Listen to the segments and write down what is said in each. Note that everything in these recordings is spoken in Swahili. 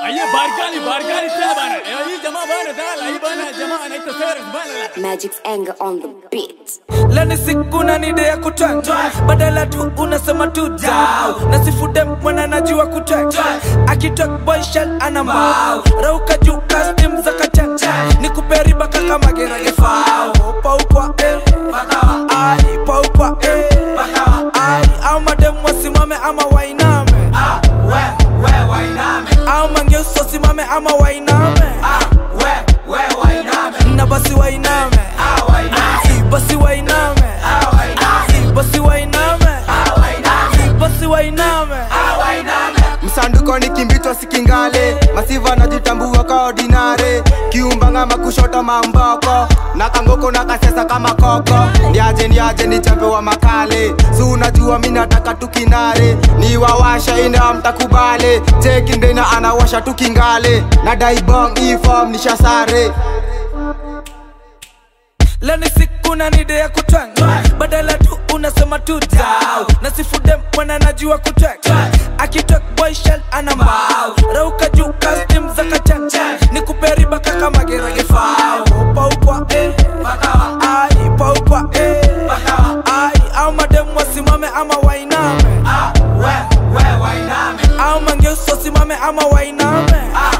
Aye barkani barkani tena bana. Eh, hii jamaa bana tala hii bana jamaa anaitwa Cyrus bana. Magic's anger on the beat. leni siku na nide ya kutwanga badala tu unasema tu dau na sifude mwana najua kutwanga akitok boy shell ana mbao rauka juu custom za kachacha ni kuperiba kaka magerage fao paukwa eh ai paukwa eh ai au madem wasimame ama wainame au mangeuso simame ama wainame na basi wainame Si, basi wainame Si, basi wainame Si, basi wainame msanduko ni kimbitwa sikingale masiva najitambua ka ordinare kiumbanga makushota mamboko na kangoko na kasesa kama koko niaje niaje ni chambe wa makale si unajua mi nataka tukinare ni wawasha ina mtakubale chekindena anawasha tukingale na daibong ifom nishasare leni siku na nide ya kutwanga badala tu unasema tu dau na sifude mwana najua kutwanga akitok boy shell ana mbao rauka juu custom za kachacha ni kuperiba kaka magerage fao paukwa eh ai paukwa eh ai au madem wasimame ama wainame au mangeuso simame ama wainame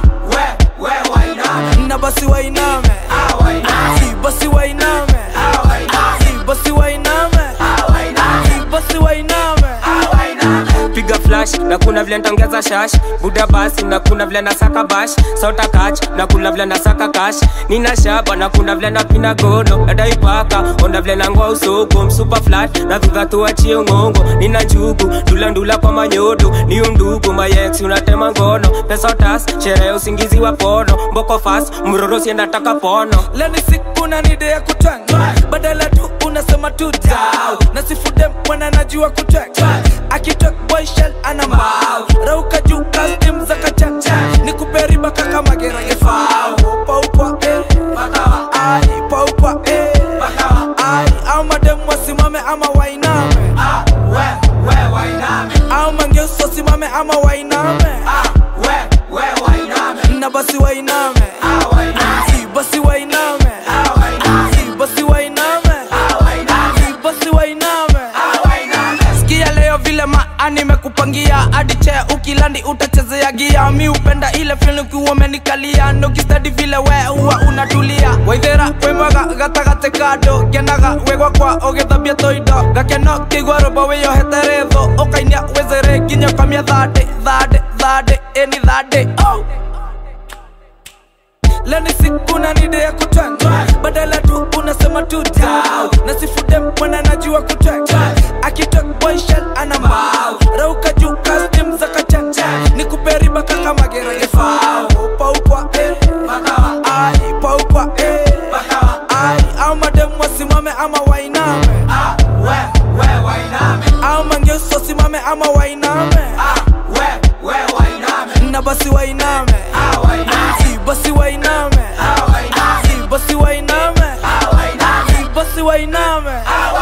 na basi wainame Si, basi wainame Si, basi wainame Si, basi wainame piga flash na kuna vile ntongeza shash buda basi na kuna vile nasaka bash sauta kach na kuna vile nasaka kash nina shaba na kuna vile napina gono nadaipaka onda vile nangoa usoko msupa flat na dhudha tuachie ngongo nina njugu ndulandula kwa manyodo ni undugu mayex unatema ngono pesa tas sherehe usingizi wa pono mboko fas mrorosi nataka pono leni siku na nide ya kutwanga badala tu unasema tu dau na sifude mwana najua kutwanga akitok boy shell ana mbao rauka juu custom za kachacha ni kuperiba kaka magerage fao paukwa eh ai paukwa eh ai au madem wasimame ama wainame au mangeuso simame ama wainame na basi wainame Si, basi wainame Si, basi wainame Si, basi wainame sikia leo vile maa nimekupangia hadi chea ukilandi utachezea gia mi upenda ile fil ukiwa umenikalia nokistadi vile we huwa unatulia waithera kwimwaga gatagate kando kenaga wegwa kwa ũgĩthambia toindo gakeno kĩigua rũmbo wĩyohete rĩthũ ũkainia wĩzere nginya ũkamia thandĩ thandĩ thandĩ ĩni thandĩ oh leni siku na nide ya kutwanga badala tu unasema tu dau na sifude mwana najua kutwanga akitok boy shell ana mbao rauka juu custom za kachacha ni kuperiba kaka magerage fao paukwa eh ai paukwa eh ai au madem wasimame ama wainame au mangeuso simame ama wainame na basi wainame Si, basi wainame Si, basi wainame Si, basi wainame